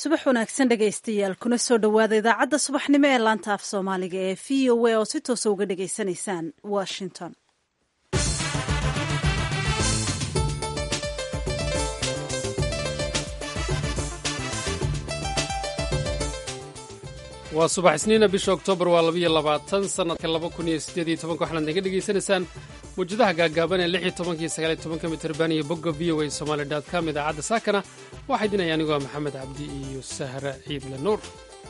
subax wanaagsan dhegaystayaal kuna soo dhowaada idaacadda subaxnimo ee laanta af soomaaliga ee v o a oo si toosa uga dhagaysanaysaan washington waa subax isniina bisha oktoobar waa labayo labaatan sannadka laba kun iyo siddeed iyo tobanka waxaad naga dhegaysanaysaan mawjadaha gaagaaban ee lix iyo tobanka iyo sagaal iyo tobanka mitirban iyo bogga v o a somaali dot com idaacadda saakana waxaa idinaya anigoo ah maxamed cabdi iyo sahra ciidle nuur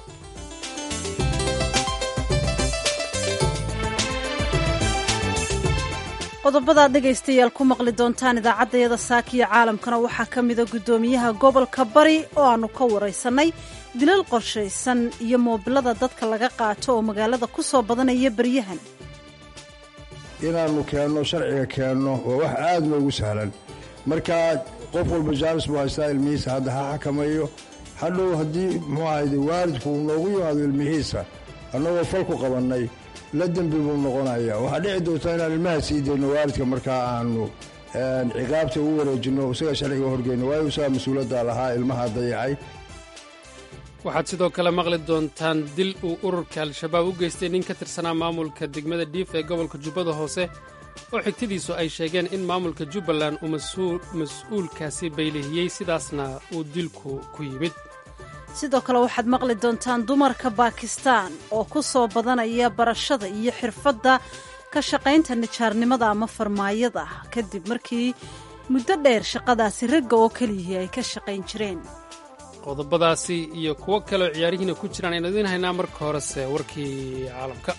qodobadaad dhegaystayaal ku maqli doontaan idaacaddayada saakiyo caalamkana waxaa ka mida guddoomiyaha gobolka bari oo aannu ka waraysannay dilal qorshaysan iyo moobilada dadka laga qaato oo magaalada ku soo badanaya beryahan inaannu keenno sharciga keenno waa wax aad noogu sahlan markaa qof walba jaanis buu haystaa ilmihiisa hadda ha xakamayo hadhow haddii muxuu ahayde waalidku uu noogu yimaado ilmihiisa annagoo falku qabannay la dembi buu noqonayaa waxaa dhici doontaa inaan ilmaha sii dayno waalidka markaa aanu ciqaabta ugu wareejinno isaga sharciga horgeyno waayo isagaa mas-uuladda lahaa ilmaha dayacay waxaad sidoo kale maqli doontaan dil uu ururka al-shabaab u geystay nin ka tirsanaa maamulka degmada dhiif ee gobolka jubbada hoose oo xigtadiisu ay sheegeen in maamulka jubbaland uu mas-uulkaasi baylihiyey sidaasna uu dilku ku yimid sidoo kale waxaad maqli doontaan dumarka baakistaan oo ku soo badanaya barashada iyo xirfadda ka shaqaynta nijaarnimada ama farmaayada kadib markii muddo dheer shaqadaasi ragga oo keliyihii ay ka shaqayn jireen qodobadaasi iyo kuwo kaleoo ciyaarihiina ku jiraan aynu idiin haynaa marka horese warkii caalamka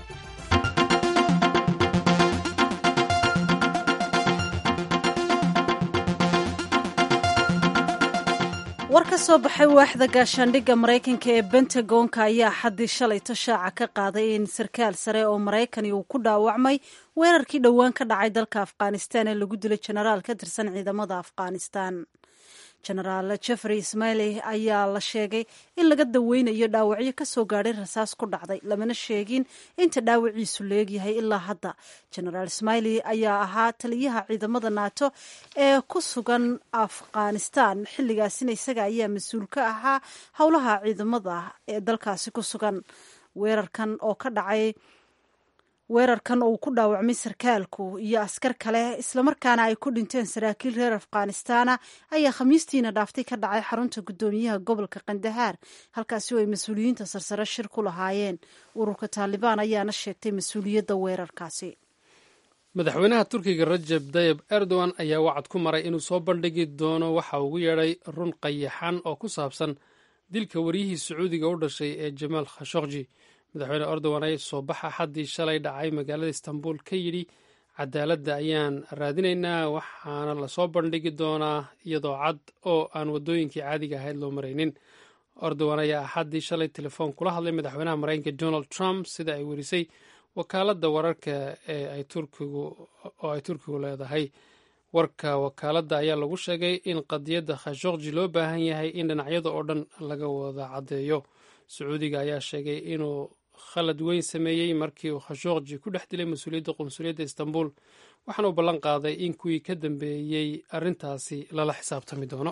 war ka soo baxay waaxda gaashaandhigga maraykanka ee bentagonka ayaa xaddii shalay tashaaca ka qaaday in sarkaal sare oo maraykani uu ku dhaawacmay weerarkii dhowaan ka dhacay dalka afghanistan ee lagu dilay jenaraal ka tirsan ciidamada afghanistan jenaraal jeffrey ismaili ayaa la sheegay in laga daweynayo dhaawacyo ka soo gaadhay rasaas ku dhacday lamana sheegin inta dhaawaciisu leegyahay ilaa hadda jenaraal ismaili ayaa ahaa taliyaha ciidamada naato ee ku sugan afghanistan xilligaasina isaga ayaa mas-uul ka ahaa howlaha ciidamada ee dalkaasi ku sugan weerarkan oo ka dhacay weerarkan uu ku dhaawacmay sarkaalku iyo askar kale islamarkaana ay ku dhinteen saraakiil reer afghanistana ayaa khamiistiina dhaaftay ka dhacay xarunta guddoomiyaha gobolka kandahaar halkaasi oo ay mas-uuliyiinta sarsare shir ku lahaayeen ururka taalibaan ayaana sheegtay mas-uuliyadda weerarkaasi madaxweynaha turkiga rajab tayib erdogan ayaa wacad ku maray inuu soo bandhigi doono waxa ugu yeedhay run qayaxan oo ku saabsan dilka waryihii sacuudiga u dhashay ee jamaal khashokji madaxweyne erdogan ayaa soo baxa xaddii shalay dhacay magaalada istanbul ka yidhi cadaaladda ayaan raadinaynaa waxaana lasoo bandhigi doonaa iyadoo cad oo aan waddooyinkii caadiga ahayd loo maraynin erdogan ayaa axaddii shalay telefoon kula hadlay madaxweynaha maraykanka donald trump sida ay werisay wakaaladda wararka ee ay turkigu oo ay turkigu leedahay warka wakaaladda ayaa lagu sheegay in qadiyadda khashokji loo baahan yahay in dhinacyada oo dhan laga wada caddeeyo sacuudiga ayaa sheegay inuu khalad weyn sameeyey markii uu khashokji ku dhex dilay mas-uuliyadda qunsuliyadda istanbul waxaana uu ballan qaaday in kuwii ka dambeeyey arrintaasi lala xisaabtami doono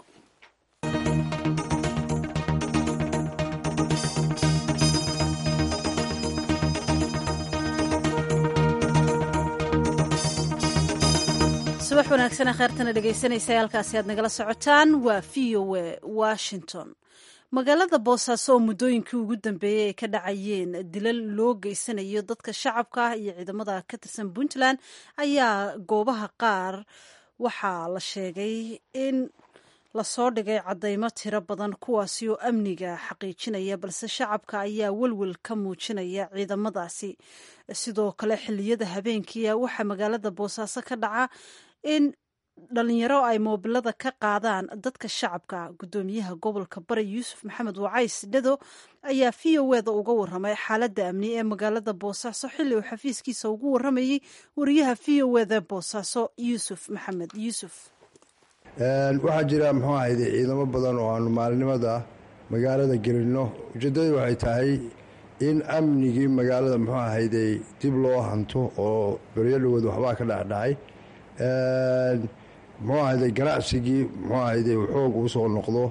subax wanaagsan kheertana dhegaysanaysa halkaasi aad nagala socotaan waa v o a washington magaalada boosaaso oo muddooyinkii ugu dambeeyey ay ka dhacayeen dilal loo geysanayo dadka shacabka ah iyo ciidamada ka tirsan puntland ayaa goobaha qaar waxaa la sheegay in lasoo dhigay caddaymo tiro badan kuwaasi oo amniga xaqiijinaya balse shacabka ayaa welwel ka muujinaya ciidamadaasi sidoo kale xilliyada habeenkiia waxaa magaalada boosaaso ka dhaca in dhalinyaro ay moobilada ka qaadaan dadka shacabka guddoomiyaha gobolka bari yuusuf maxamed wacays dhado ayaa v o eda uga waramay xaaladda amni ee magaalada boosaaso xilli uu xafiiskiisa ugu waramayey wariyaha v o eda boosaaso yuusuf maxamed yuusuf waxaa jira muxuu ahayde ciidamo badan oo aanu maalinimada magaalada gelinno ujeeddadu waxay tahay in amnigii magaalada muxuu ahayde dib loo hanto oo beryo dhawood waxbaa ka dhacdhacay muxuu ahayde ganacsigii muxuu ahayde xoog uu soo noqdo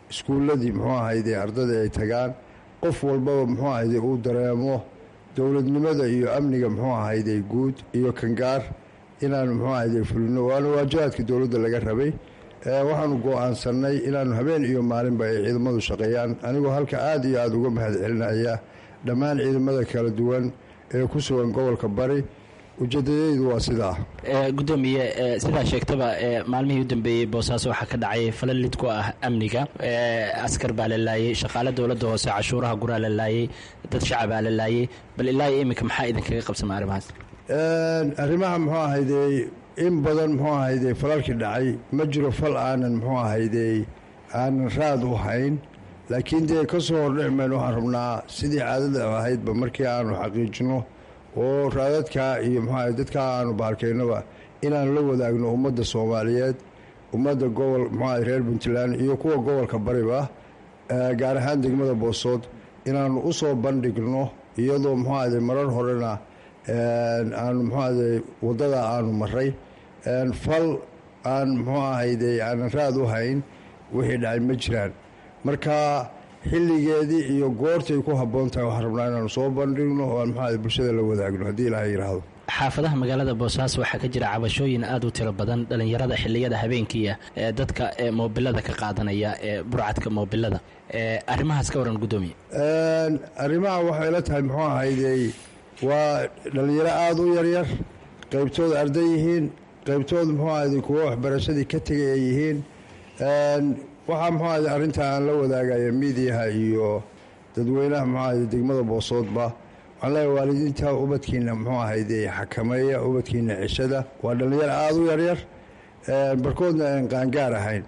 iskuulladii muxuu ahayde ardadii ay tagaan qof walbaba muxuu ahayde uu dareemo dowladnimada iyo amniga muxuu ahayde guud iyo kangaar inaanu muxuu ahayde fulino waana waajibaadka dowladda laga rabay waxaanu go-aansanay inaanu habeen iyo maalinba ay ciidamadu shaqeeyaan anigoo halka aada iyo aada uga mahad celinaya dhammaan ciidamada kala duwan ee ku sugan gobolka bari ujeedadaydu waa sidaa gudoomiye sidaa sheegtaba maalmihii u dambeeyey boosaaso waxaa ka dhacay falal lid ku ah amniga askar baa la laayey shaqaale dowladda hoose cashuuraha guraa la laayey dad shacabaa la laayey bal ilaa iyo iminka maxaa idinkaga qabsama arrimahaas arrimaha muxuu ahayde in badan muxuu ahayde falalkii dhacay ma jiro fal aanan muxuu ahayde aanan raad u hayn laakiin dee ka soo hordhicmayn waxaan rabnaa sidii caadada ahaydba markii aanu xaqiijino oo raadadkaa iyo muxuaha dadkaa aanu baarkaynaba inaanu la wadaagno ummadda soomaaliyeed ummadda gobol muxuaha reer puntland iyo kuwa gobolka bariba gaar ahaan degmada boosood inaanu u soo bandhigno iyadoo muxuahade marar horena aanu muxuahade waddada aanu maray fal aan muxuu ahayde aanan raad u hayn wixii dhacay ma jiraan marka xilligeedii iyo goortay ku habboon tahay waxaan rabnaa inaanu soo bandhigno oo aan muxuahade bulshada la wadaagno haddii ilaahay yidhaahdo xaafadaha magaalada boosaaso waxaa ka jira cabashooyin aada u tiro badan dhallinyarada xilliyada habeenkiia ee dadka moobilada ka qaadanaya ee burcadka moobilada arrimahaas ka waran guddoomiye arrimaha waxay la tahay muxuu ahayde waa dhallinyaro aada u yaryar qaybtooda arday yihiin qaybtooda muxuu ahayde kuwo waxbarashadii ka tegay ay yihiin waxaa muxuu ahayde arrintaa aan la wadaagaya miidiyaha iyo dadweynaha muxuu ahayde degmada boosoodba waxaan leeyahay waalidiinta ubadkiina muxuu ahayde xakameeya ubadkiina ceshada waa dhallinyaro aada u yaryar barkoodna aan qaangaar ahayn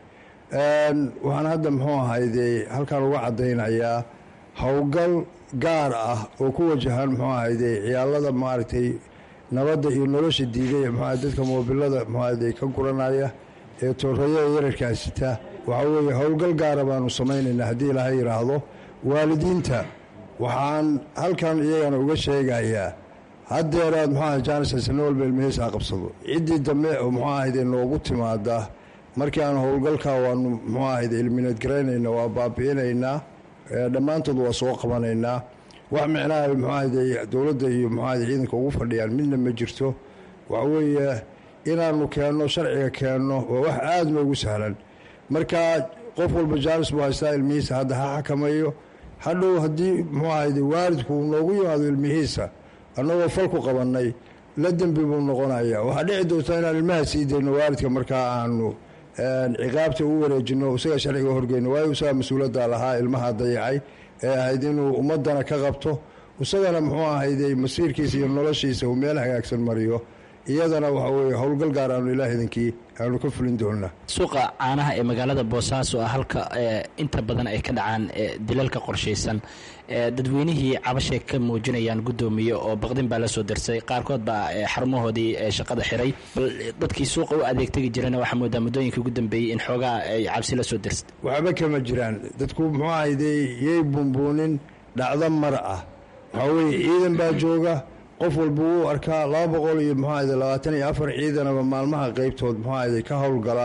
waxaan hadda muxuu ahayde halkaan uga caddaynayaa howlgal gaar ah oo ku wajahan muxuu ahayde ciyaalada maaragtay nabadda iyo nolosha diiday muxua dadka moobilada muxuu ahayde ka guranaya ee toorayada yararkaa sita waxaa weeye howlgal gaara baanu samaynaynaa haddii ilaahay yidhaahdo waalidiinta waxaan halkan iyagana uga sheegayaa haddeeraad muxuu aha jaanisasano walba ilmihiisa ha qabsado ciddii dambe oo muxuu ahayde noogu timaada markii aan howlgalkaa waanu muxuu ahayde ilmineed garaynayna waa baabi'inaynaa dhammaantood waa soo qabanaynaa wax micnaha muxuu ahayde dowladda iyo muxuu ahayde ciidanka ugu fadhiyaan midna ma jirto waxa weeye inaanu keenno sharciga keenno waa wax aada noogu sahlan marka qof walba jaanis buu haystaa ilmihiisa hadda ha xakameeyo hadhow haddii muxuu ahayde waalidku uu noogu yimaado ilmihiisa annagoo fal ku qabannay la dembi buu noqonaya waxaa dhici doontaa inaan ilmaha sii dayno waalidka markaa aanu ciqaabta u wareejino isaga sharciga horgeyno waayo isagaa mas-uulada lahaa ilmaha dayacay ee ahayd inuu ummadana ka qabto isagana muxuu ahayde masiirkiisa iyo noloshiisa uu meel hagaagsan mariyo iyadana waxa weye howlgal gaar aanu ilaah idinkii aanu ka fulin doonaa suuqa caanaha ee magaalada boosaaso ah halka inta badan ay ka dhacaan dilalka qorshaysan dadweynihii cabashay ka muujinayaan guddoomiye oo baqdin baa la soo darsay qaarkood baa xarumahoodii shaqada xiray bal dadkii suuqa u adeegtegi jirana waxaa moodaa muddooyinkii ugu dambeeyey in xoogaa ay cabsi la soo darsay waxba kama jiraan dadku muxuu ahayde yay buunbuunin dhacdo mar ah waxaa weye ciidan baa jooga qof walba wuu arkaa laba boqol iyo muxuu ahayde labaatan iyo afar ciidanaba maalmaha qeybtood muxuu ahayde ka howlgala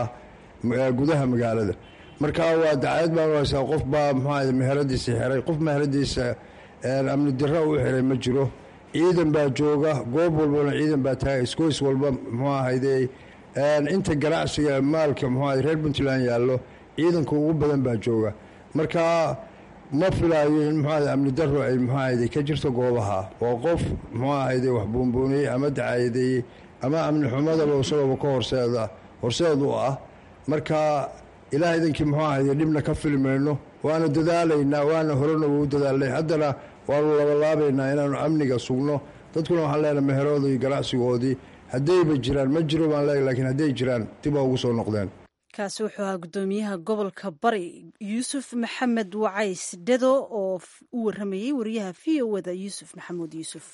gudaha magaalada markaa waa dacayad baan haysaa qof baa muxuu ahayde meheradiisa xiray qof meheradiisa amni dira u xiray ma jiro ciidan baa jooga goob walbana ciidan baa taagay iskoys walba muxuu ahayde inta ganacsiga maalka muxuu ahayde reer puntland yaallo ciidanka ugu badan baa jooga markaa ma filaayo in muxuu ahayde amni daro ay muxuu ahayde ka jirto goobaha oo qof muxuu ahayde wax buunbuuniyey ama dacayadeeyey ama amni xumadaba isagooba ka horseeda horseed u ah marka ilaah idankii muxuu ahayde dhibna ka filmayno waana dadaalaynaa waana horena wuu dadaalnay haddana waanu labalaabaynaa inaanu amniga sugno dadkuna waxaan leenahay meherooda ganacsigoodii haddayba jiraan ma jiro baan leeyahy lakiin hadday jiraan dib ha ugu soo noqdeen kaasi wuxuu ahaa guddoomiyaha gobolka bari yuusuf maxamed wacays dedo oo u waramayey wariyaha v o wada yuusuf maxamuud yuusuf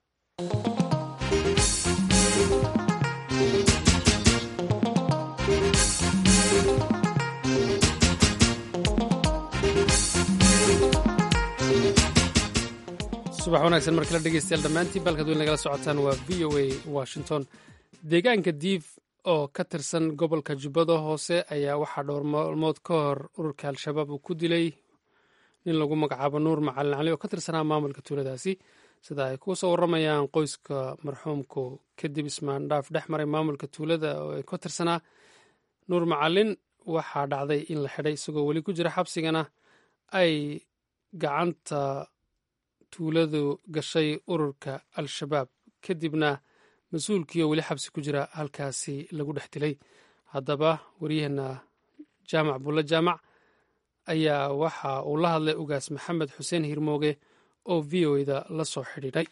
subax wanaagsan mar kale dhegeystayaal dhammaantiin balkaad weyn nagala socotaan waa v o a washington deegaanka diif oo ka tirsan gobolka jubbada hoose ayaa waxaa dhowr maalmood ka hor ururka al-shabaab uu ku dilay nin lagu magacaabo nuur macalin cali oo ka tirsanaa maamulka tuuladaasi sida ay ku soo warramayaan qoyska marxuumku kadib ismaandhaaf dhex maray maamulka tuulada oo ay ka tirsanaa nuur macalin waxaa dhacday in la xidhay isagoo weli ku jira xabsigana ay gacanta tuuladu gashay ururka al-shabaab kadibna mas-uulkiioo weli xabsi ku jira halkaasi lagu dhex dilay haddaba waryaheena jaamac bulle jaamac ayaa waxa uu la hadlay ugaas maxamed xuseen hirmooge oo v o da la soo xidhiidhay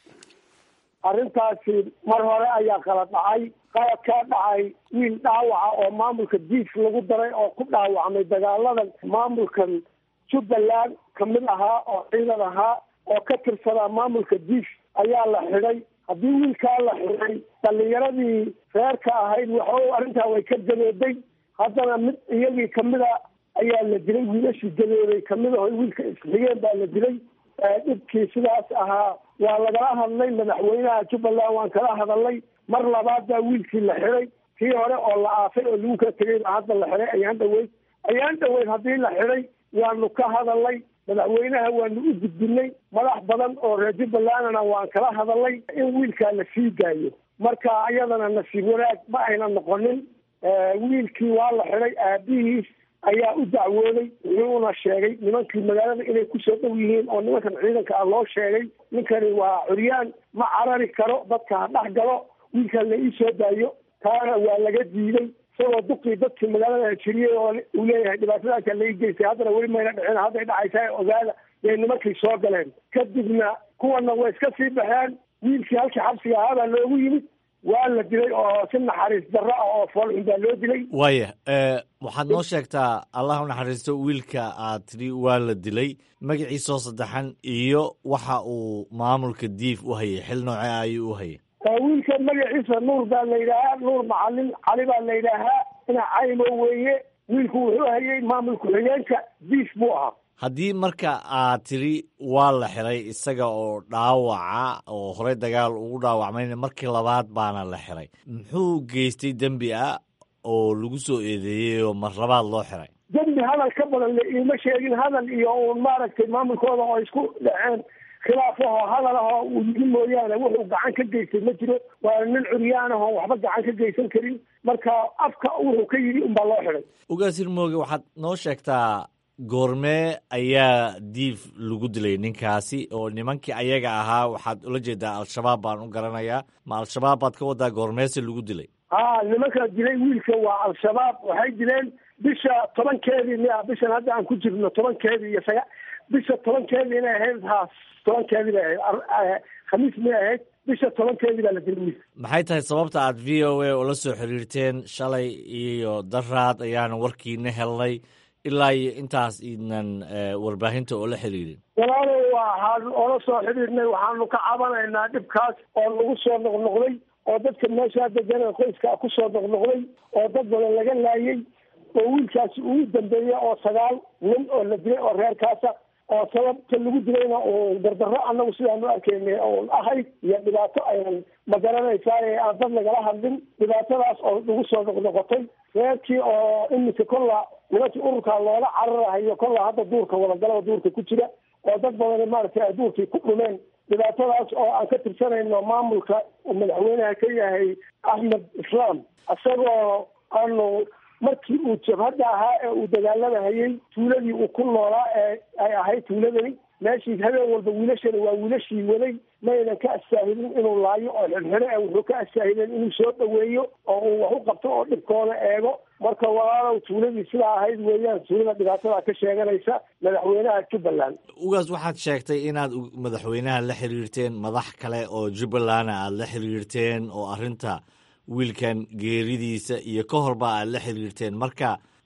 arrintaasi mar hore ayaa kala dhacay qalad kaa dhacay wiil dhaawaca oo maamulka diif lagu daray oo ku dhaawacmay dagaaladan maamulkan jubbaland kamid ahaa oo ciidan ahaa oo ka tirsanaa maamulka diif ayaa la xidhay haddii wiilkaa la xidhay dhalinyaradii reerka ahayd waxo arrintaa way ka gadooday haddana mid iyagii kamida ayaa la dilay wiilashii gadooday kamid aho wiilka isxigeen baa la dilay dhibkii sidaas ahaa waa lagala hadlay madaxweynaha jubbaland waan kala hadalnay mar labaad baa wiilkii la xiday kii hore oo la aafay oo lagu kala tegay baa hadda la xiday ayaan dhaweyd ayaan dhaweyd haddii la xiday waanu ka hadalnay madaxweynaha waanu u gudbinay madax badan oo reer jubbalandna waan kala hadalnay in wiilkaa la sii daayo marka iyadana nasiib wanaag ma ayna noqonin wiilkii waa la xiday aabihiis ayaa u dacwooday wuxuuna sheegay nimankii magaalada inay kusoo dhow yihiin oo nimankan ciidanka ah loo sheegay ninkani waa curyaan ma carari karo dadka ha dhex galo wiilkan la ii soo daayo taana waa laga diiday isagoo duqii dadkii magaalada hajiriyey oo uu leeyahay dhibaatadaasa la ii geystay haddana weli mayna dhicin hadday dhacaysaa ogaada yay nimankii soo galeen kadibna kuwana way iska sii baxeen wiilkii halkii xabsiga ahaabaa loogu yimid waa la dilay oo si naxariis darro ah oo foolxun baa loo dilay waaya waxaad noo sheegtaa allah u naxariisto wiilka aad tidhi waa la dilay magaciisoo saddexan iyo waxa uu maamulka diif u hayay xil noocee ayuu u hayay wiilka magaciisa nuur baa la yidhaahaa nuur macalin cali baa la yidhaahaa ina caymo weeye wiilku wuxuu hayay maamul ku-xigeenka diif buu ahaa haddii marka aad tidhi waa la xiray isaga oo dhaawaca oo horey dagaal ugu dhaawacmayna markii labaad baana la xiray muxuu geystay dembi ah oo lagu soo eedeeyey oo mar labaad loo xiray dembi hadal ka badan la iima sheegin hadal iyo uun maaragtay maamulkooda oo isku dhaceen khilaafahoo hadal ahoo uu yidi mooyaane wuxuu gacan ka geystay ma jiro waa nin curyaan ahoo waxba gacan ka geysan karin marka afka wuxuu ka yidhi unbaa loo xiday ugaasir mooge waxaad noo sheegtaa goormee ayaa diif lagu dilay ninkaasi oo nimankii ayaga ahaa waxaad ula jeedaa al-shabaab baan u garanayaa ma al-shabaab baad ka wadaa goormeese lagu dilay ha nimanka dilay wiilka waa al-shabaab waxay dileen bisha tobankeedii miya bishan hadda aan ku jirno tobankeedii iyo saga bisha tobankeedii inay ahayd haas tobankeedii bay ahayd khamiis may ahayd bisha tobankeedii baa la dilay wiilka maxay tahay sababta aad v o a ula soo xiriirteen shalay iyo daraad ayaana warkiina helnay ilaa iyo intaas idnan warbaahinta oo la xiriirin walaalo waxaan oola soo xidhiirnay waxaanu ka cabanaynaa dhibkaas oo nagu soo noqnoqday oo dadka meeshaa degan qoyska kusoo noqnoqday oo dad badan laga laayay oo wiilkaasi ugu dambeeya oo sagaal nin oo la dilay oo reerkaasa oo sababta lagu dilayna uu dardarro annagu sidaanu arkaynay oon ahayd iyo dhibaato aynan magaranaysaa ee aan dad lagala hadlin dhibaatadaas oo nagu soo noqnoqotay reerkii oo iminka kolla nimankii ururkaa loola cararahayo kolla hadda duurka wadagalada duurka ku jira oo dad badan maaragtay ay duurkii ku dhumeen dhibaatadaas oo aan ka tirsanayno maamulka uu madaxweynaha ka yahay axmed islaam isagoo aanu markii uu jabhadda ahaa ee uu dagaalada hayay tuuladii uu ku noolaa ee ay ahayd tuuladani meeshii habeen walba wiilashani waa wiilashii waday maynan ka astaahilin inuu laayo oo xirxiro e wuxuu ka astaahilen inuu soo dhoweeyo oo uu wax u qabto oo dhibkooda eego marka walaalow tuuladii sidaa ahayd weeyaan tuulada dhibaatada ka sheeganaysa madaxweynaha jubbaland ugaas waxaad sheegtay inaad madaxweynaha la xiriirteen madax kale oo jubbalanda aad la xiriirteen oo arrinta wiilkan geeridiisa iyo ka horba aad la xiriirteen marka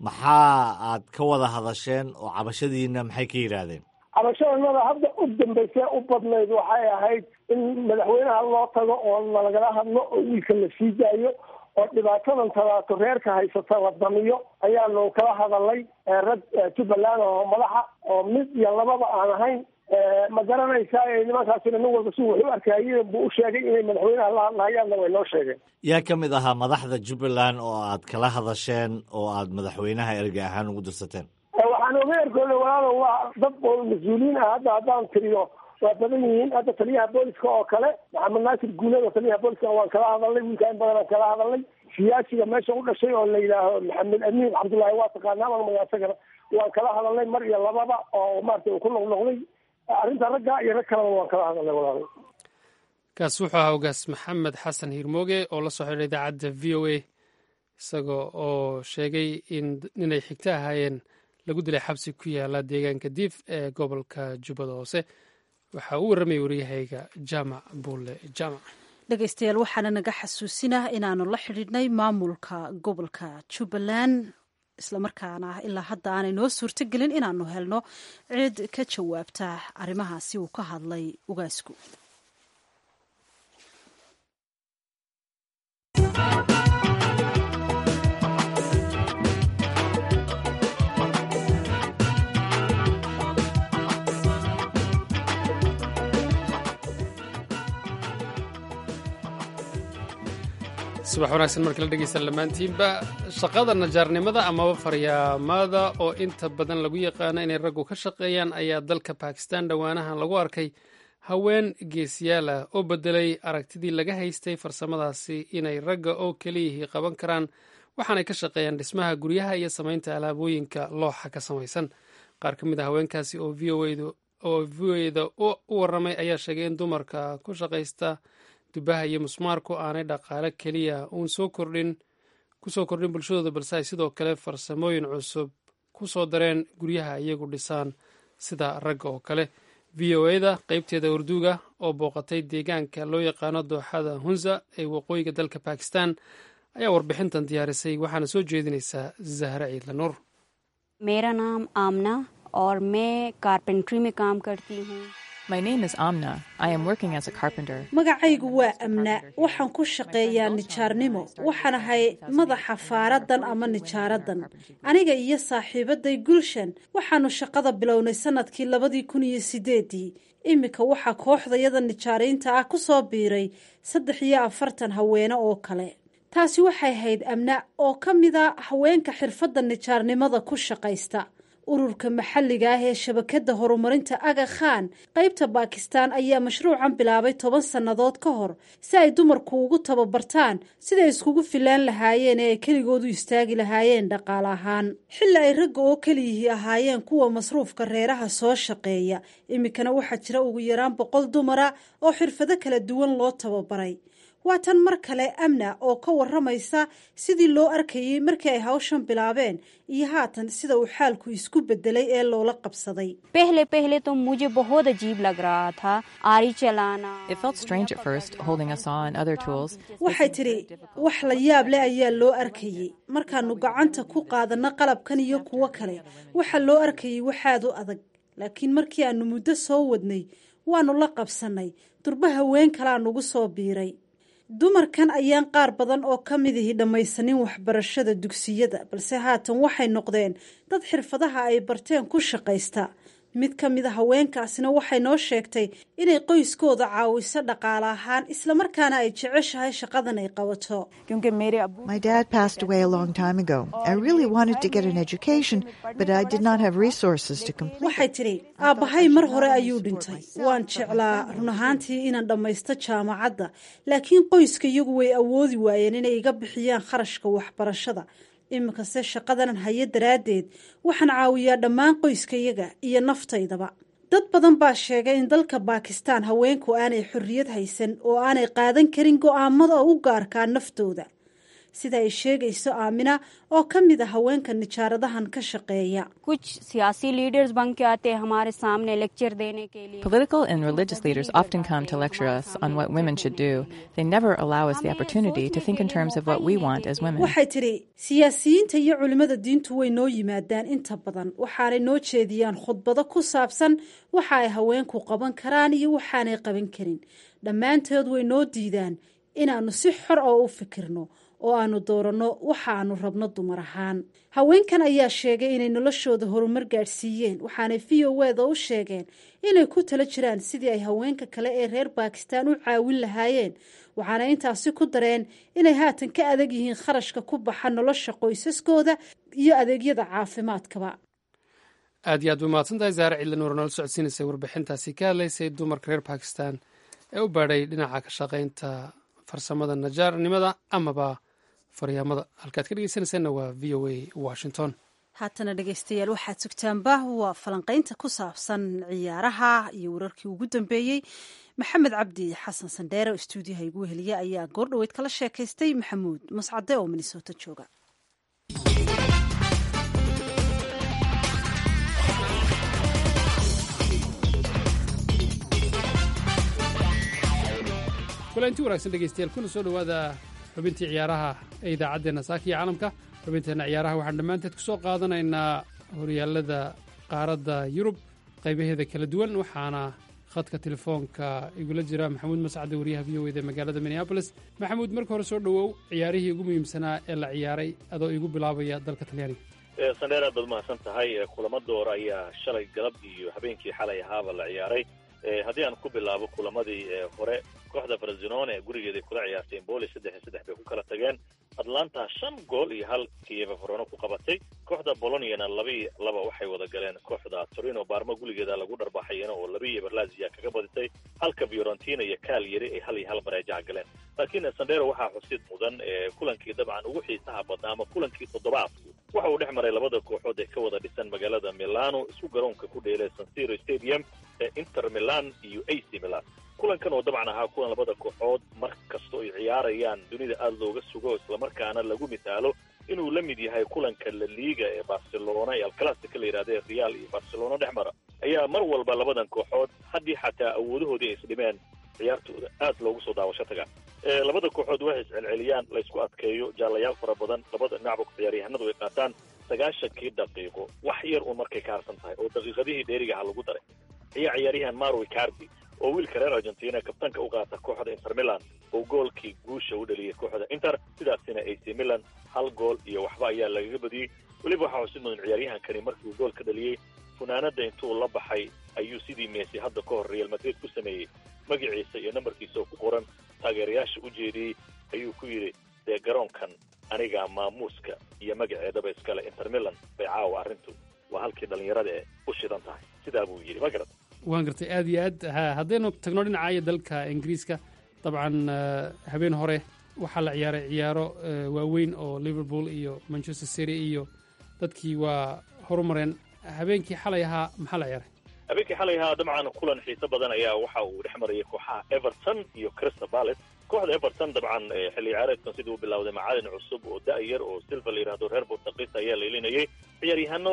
maxaa aad ka wada hadasheen oo cabashadiina maxay ka yidhaahdeen cabashadanada hadda u dambaysee u badnayd waxay ahayd in madaxweynaha loo tago oo nalagala hadlo oo wiilka la sii daayo oo dhibaatadan tabaato reerka haysata la damiyo ayaanu kala hadalnay rag jubbaland oo madaxa oo mid iyo lababa aan ahayn ma garanaysaa nimankaasina nin walba si wuxu arkayeen buu u sheegay inay madaxweynaha la hadlahayaanna way noo sheegeen yaa ka mid ahaa madaxda jubbaland oo aad kala hadasheen oo aad madaxweynaha erga ahaan ugu dirsateen waxaan oga ergooda walaalo waa dad oo mas-uuliyiin ah hadda haddaan tiriyo waa badan yihiin hadda taliyaha booliska oo kale maxamed naasir guuleed oo taliyaha booliska waan kala hadalnay wiilka in badan aan kala hadalnay siyaasiga meesha u dhashay oo la yidhaaho maxamed amiin cabdullaahi waa taqaanaa magmaga isagana waan kala hadalnay mar iyo lababa oo maarata uu ku noqnoqday arrinta ragga iyo rag kaleba waan kala hadalnay walaalo kaas wuxuu ahaa ogaas maxamed xasan hiirmooge oo la soo xidhay idaacadda v o a isaga oo sheegay in inay xigto ahaayeen lagu dilay xabsi ku yaala deegaanka diif ee gobolka jubbada hoose waxaa uu warramayay waryahayga jaamac buulle jaamac dhegaystayaal waxaana naga xasuusinah inaanu la xidhiidhnay maamulka gobolka jubbaland islamarkaana ilaa hadda aanay noo suurtogelin inaanu helno cid ka jawaabta arrimahaasi uu ka hadlay ugaasku subax wanaagsan markii la dhegeysta dhammaantiinba shaqada najaarnimada amaba faryaamada oo inta badan lagu yaqaano inay raggu ka shaqeeyaan ayaa dalka bakistan dhowaanahan lagu arkay haween geesiyaal ah oo bedelay aragtidii laga haystay farsamadaasi inay ragga oo keliyihii qaban karaan waxaanay ka shaqeeyaan dhismaha guryaha iyo samaynta alaabooyinka looxa ka samaysan qaar ka mid a haweenkaasi oo v o eda u warramay ayaa sheegay in dumarka ku shaqaysta dubaha iyo musmaarku aanay dhaqaale keliya uun soo kordhin ku soo kordhin bulshadooda balse ay sidoo kale farsamooyin cusub ku soo dareen guryaha iyagu dhisaan sida ragga oo kale v o eda qeybteeda urduga oo booqatay deegaanka loo yaqaano dooxada hunza ee waqooyiga dalka bakistan ayaa warbixintan diyaarisay waxaana soo jeedinaysaa zahra ciidla nuur मेरा नाम आमना और मैं कारपेंट्री में काम करती हूँ My name is Amna. I am working as a carpenter. magacaygu waa amna waxaan ku shaqeeyaa nijaarnimo waxaan ahay madaxa faaradan ama nijaaradan aniga iyo saaxiibaday gulshan waxaanu shaqada bilownay sanadkii labadii kun iyo sideedii iminka waxaa kooxdayada nijaariinta ah ku soo biiray saddex iyo afartan haweene oo kale taasi waxay ahayd amna oo ka mida haweenka xirfadda nijaarnimada ku shaqaysta ururka maxalliga ah ee shabakadda horumarinta aga khan qaybta baakistaan ayaa mashruucan bilaabay toban sannadood ka hor si ay dumarku ugu tababartaan siday iskugu filaan lahaayeen ee ay keligoodu istaagi lahaayeen dhaqaale ahaan xilli ay ragga oo keliyihii ahaayeen kuwa masruufka reeraha soo shaqeeya iminkana waxaa jira ugu yaraan boqol dumara oo xirfado kala duwan loo tababaray waa tan mar kale amna oo ka waramaysa sidii loo arkayey markii ay hawshan bilaabeen iyo haatan sida uu xaalku isku bedelay ee loola qabsaday पहले पहले तो मुझे बहुत अजीब लग रहा था आरी चलाना It felt strange at first, holding a saw and other tools. waxay tidhi wax la yaab leh ayaa loo arkayey markaanu gacanta ku qaadanno qalabkan iyo kuwo kale waxaa loo arkayey waxaad u adag laakiin markii aanu muddo soo wadnay waanu la qabsannay durba haween kalaa nugu soo biiray dumarkan ayaan qaar badan oo ka midihi dhammaysanin waxbarashada dugsiyada balse haatan waxay noqdeen dad xirfadaha ay barteen ku shaqaysta mid ka mida haweenkaasina waxay noo sheegtay inay qoyskooda caawiso dhaqaale ahaan islamarkaana ay jeceshahay shaqadan ay qabato क्योंकि मेरे अब्बू My dad passed away a long time ago. I really wanted to get an education, but I did not have resources to complete waxay it. tidhi aabbahay mar hore ayuu dhintay waan jeclaa run ahaantii inaan dhammaysto jaamacadda laakiin qoyska iyagu way awoodi waayeen inay iga bixiyaan kharashka waxbarashada iminkase shaqadanan hayo daraaddeed waxaan caawiyaa dhammaan qoyskayaga iyo naftaydaba dad badan baa sheegay in dalka baakistaan haweenku aanay xorriyad haysan oo aanay qaadan karin go'aamada u gaarkaa naftooda sida ay sheegayso aamina oo ka mid a haweenka nijaaradahan ka shaqeeya कुछ सियासी लीडर्स बन के आते हैं हमारे सामने लेक्चर देने के लिए Political and religious leaders often come to lecture us on what women should do. They never allow us the opportunity to think in terms of what we want as women. waxay tidhi siyaasiyiinta iyo culimmada diintu way noo yimaadaan inta badan waxaanay noo jeediyaan khudbado ku saabsan waxa ay haweenku qaban karaan iyo waxaanay qaban karin dhammaantood way noo diidaan inaannu si xor oo u fikirno oo aanu dooranno waxa aanu rabno dumar ahaan haweenkan ayaa sheegay inay noloshooda horumar gaadhsiiyeen waxaanay v o eda u sheegeen inay ku tala jiraan sidii ay haweenka kale ee reer bakistan u caawin lahaayeen waxaana intaasi ku dareen inay haatan ka adag yihiin kharashka ku baxa nolosha qoysaskooda iyo adeegyada caafimaadkaba aad iyo aad bay mahadsan tahay zaare cidlan war noola socodsiinaysay warbixintaasi ka hadlaysay dumarka reer bakistan ee u baadhay dhinaca ka shaqaynta farsamada najaarnimada amaba faryaamada halkaad ka dhegeysanaysaanna waa v o a washington haatana dhegeystayaal waxaad sugtaanba waa falanqaynta ku saabsan ciyaaraha iyo wararkii ugu dambeeyey maxamed cabdi xasan sandheere oo istuudiyaha igu heliya ayaa goordhoweyd kala sheekaystay maxamuud mascade oo minnesota jooga kulanti wanaagsan dhegeystayaal kuna soo dhowaada xubintii ciyaaraha ee idaacaddeenna saaka iyo caalamka xubinteenna ciyaaraha waxaan dhammaanteed ku soo qaadanaynaa horyaalada qaaradda yurub qaybaheeda kala duwan waxaana khadka telefoonka igula jira maxamuud mascade wariyaha v o eda magaalada minneabolis maxamuud marka hore soo dhowow ciyaarihii ugu muhiimsanaa ee la ciyaaray adoo igu bilaabaya dalka talyaaniga sandheer aad baad mahadsan tahay kulamo door ayaa shalay galab iyo habeenkii xalay ahaaba la ciyaaray haddii aan ku bilaabo kulamadii hore kooxda farzinone ee gurigeeday kula ciyaartay emboli saddex iyo saddex bay ku kala tageen atlanta shan gool iyo hal kieva farono ku qabatay kooxda boloniana laba iyo laba waxay wada galeen kooxda torino baarma guligeeda lagu dharbaxayana oo laba iyo berlazia kaga badisay halka fiorentina iyo kaal yari ay hal iyo hal bareejaha galeen laakiin sandero waxaa xusid mudan kulankii dabcan ugu xiisaha badnaa ama kulankii toddobaadku waxa uu dhex maray labada kooxood ee ka wada dhisan magaalada milano isku garoonka ku dheelay sansiro stadium ee inter milan iyo ac milan kulankan oo dabcan ahaa kulan labada kooxood mar kastoo ay ciyaarayaan dunida aada looga sugo islamarkaana lagu misaalo inuu la mid yahay kulanka la liiga ee barcelona ee alclassica la yidhahda ee real iyo barcelona dhex mara ayaa mar walba labadan kooxood haddii xataa awoodahoodii ay isdhimeen ciyaartooda aad loogu soo daawasho tagaa labada kooxood waxay iscelceliyaan laysku adkeeyo jaalayaal fara badan labada dhinacba ciyaaryahanadu ay qaataan sagaashankii daqiiqo wax yar uun markay ka harsan tahay oo daqiiqadihii dheerigaha lagu daray ayaa ciyaaryahan maro icardi oo wiilka reer argentina kabtanka u qaata kooxda inter milan oo goolkii guusha u dhaliyay kooxda inter sidaasina ac milan hal gool iyo waxba ayaa lagaga badiyey weliba waxaa xusid mudan ciyaaryahankani markii uu gool ka dhaliyey funaanada intuu la baxay ayuu sidii meesi hadda ka hor real madrid ku sameeyey magaciisa iyo nambarkiisa oo ku qoran taageerayaasha u jeediyey ayuu ku yidhi dee garoonkan anigaa maamuuska iyo magaceedaba iskale inter milan bay caawa arrintu waa halkii dhallinyarada ee u shidan tahay sidaa buu yidhi ma garat waan gartay aad iyo aad ha haddaynu tagno dhinacayo dalka ingiriiska dabcan habeen hore waxaa la ciyaaray ciyaaro waaweyn oo liverpool iyo manchester city iyo dadkii waa horumareen habeenkii xalay ahaa maxaa la ciyaaray habeenkii xalay ahaa dabcan kulan xiiso badan ayaa waxa uu dhex marayay kooxaha everton iyo crystal palace kooxda everton dabcan xilli ciyaareedkan sidii u bilowday macalin cusub oo da-yar oo silva la yidhahdo reer portugiis ayaa leelinayay ciyaaryahaano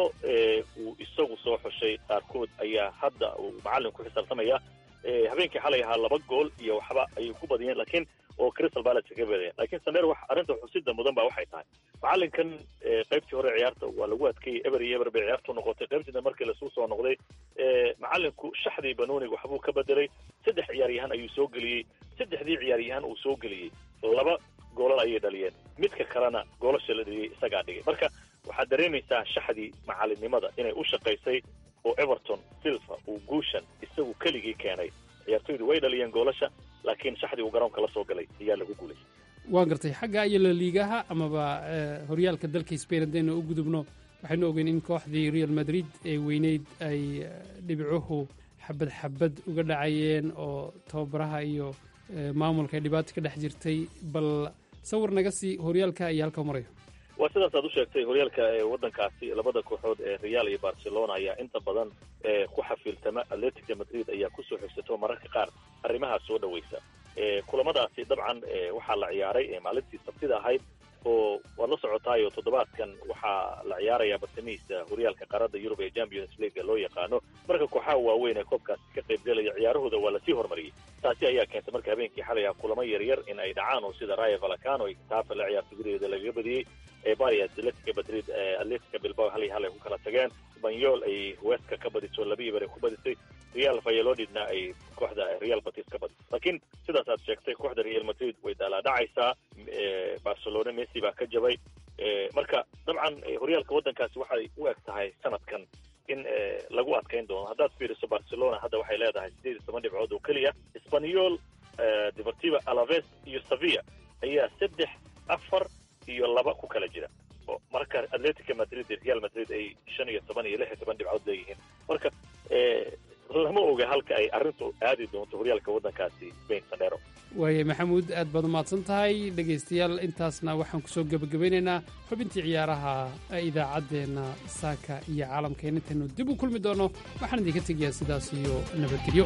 uu isagu soo xushay qaarkood ayaa hadda uu macalin ku xisaabtamaya habeenkii xalay ahaa laba gool iyo waxba ayay ku badiyeen laakiin oo crystal palace kaga badiyeen laakiin sameer wax arrinta xusida mudan ba waxay tahay macalinkan qaybtii hore ciyaarta waa lagu adkeeyey eber iyo eber bay ciyaartu noqotay qaybtiina markii lasuu soo noqday macalinku shaxdii banonig waxbuu ka bedelay saddex ciyaaryahan ayuu soo geliyey saddexdii ciyaaryahan uu soo geliyey laba goolal ayay dhaliyeen midka kalena goolasha la dhaliyey isagaa dhigay marka waxaad dareemaysaa shaxdii macalinimada inay u shaqaysay oo everton silva uu guushan isagu keligii keenay ciyaartoydu way dhaliyeen goolasha laakiin shaxdii uu garoonka la soo galay ayaa lagu guulaystay waan gartay xagga iyo laliigaha amaba horyaalka dalka spain haddaynu u gudubno waxaynu ogeyn in kooxdii real madrid ee weyneyd ay dhibicuhu xabad xabad uga dhacayeen oo tababaraha iyo maamulka ay dhibaato ka dhex jirtay bal sawir naga sii horyaalka iyo halka marayo waa sidaas aad u sheegtay horyaalka waddankaasi labada kooxood ee real iyo barcelona ayaa inta badan ku xafiiltama atletica madrid ayaa kusoo xigsato mararka qaar arrimahaa soo dhawaysa kulamadaasi dabcan waxaa la ciyaaray maalintii sabtida ahayd oo waad la socotaayo toddobaadkan waxaa la ciyaaraya bartamihiisa horyaalka qaaradda yurub ee champions league loo yaqaano marka kooxaha waaweyn ee koobkaasi ka qaybgelaya ciyaarahooda waa lasii horumariyey taasi ayaa keentay marka habeenkii xalay ah kulamo yaryar in ay dhacaan oo sida raya valacano ay kitaafa la ciyaarta gurigeeda lagaga badiyey ebar iyo atletica madrid atletica bilbao hal iyo hal ay ku kala tageen banyol ay weska ka badiso laba iyo bar ay ku badisay real valladolidna ay kooxda real batis ka badisay laakiin sidaas aad sheegtay kooxda real madrid way daalaadhacaysaa barcelona messi baa ka jabay marka dabcan horyaalka waddankaasi waxay u eg tahay sanadkan in lagu adkayn doono haddaad fiiriso barcelona hadda waxay leedahay sideed iyo toban dhibcood oo keliya spanyol deportiva alaves iyo sevilla ayaa saddex afar iyo laba ku kala jira marka atletica madrid iyo real madrid ay shan iyo toban iyo lix iyo toban dhibcood leeyihiin marka lama oga halka ay arrintu aadi doonto horyaalka waddankaasi spain sandero waaye maxamuud aad baad umahadsan tahay dhegaystayaal intaasna waxaan kusoo gebagabeynaynaa xubintii ciyaaraha idaacaddeenna saaka iyo caalamkeen intaynu dib u kulmi doonno waxaan idinka tegayaa sidaas iyo nabadgelyo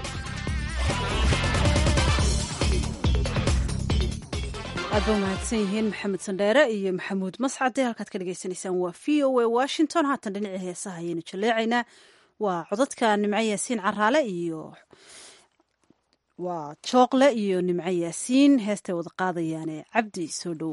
aad ba umahadsan yihiin maxamed sandheere iyo maxamuud mascade halkaad ka dhagaysanaysaan waa v o a washington haatan dhinacii heesaha ayaynu jaleecaynaa waa codadka nimco yaasiin caraale iyo waa jooqle iyo nimco yaasiin heestay wada qaadayaane cabdi soo dhow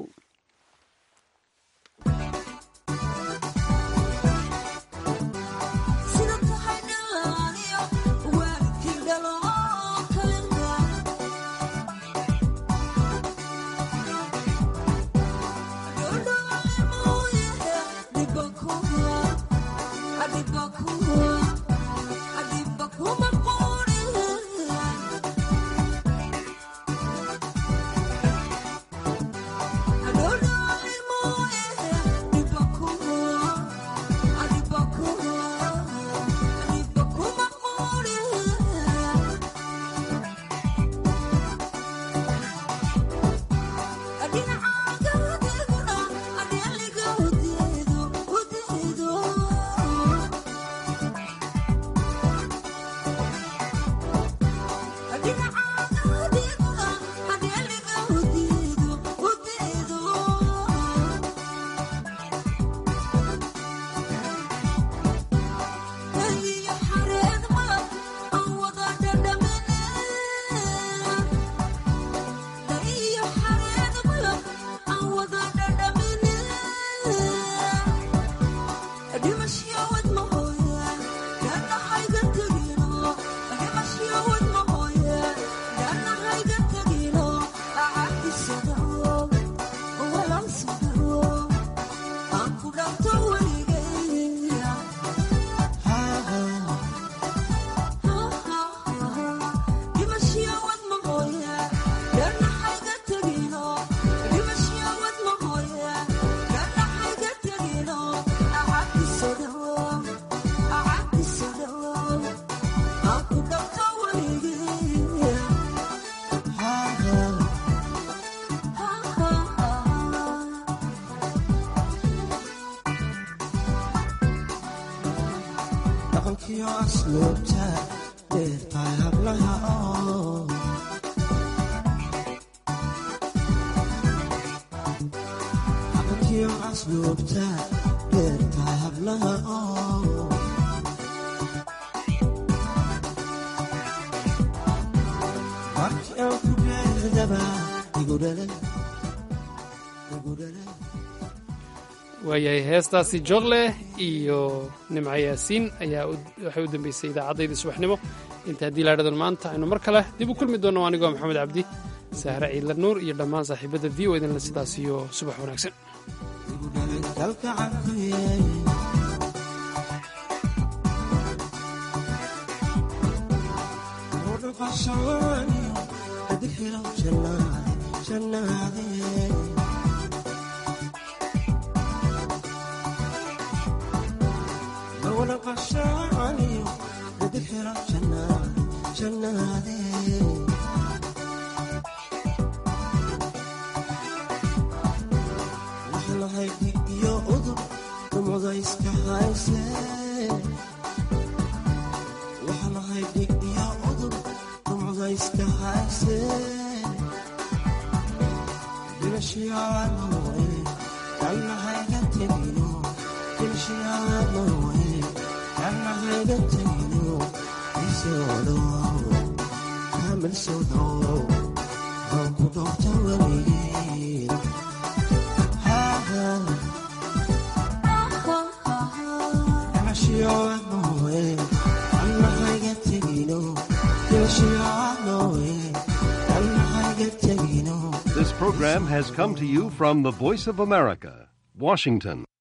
waayahay heestaasi jorle iyo nimco yaasiin ayaa waxay u dambeysay idaacaddayda subaxnimo inta haddii laadhadan maanta aynu mar kale dib u kulmi doonno anigoo maxamed cabdi sahre ciidla nuur iyo dhammaan saaxiibadda v o idinle sidaas iyo subax wanaagsan This program has come to you from the Voice of America, Washington.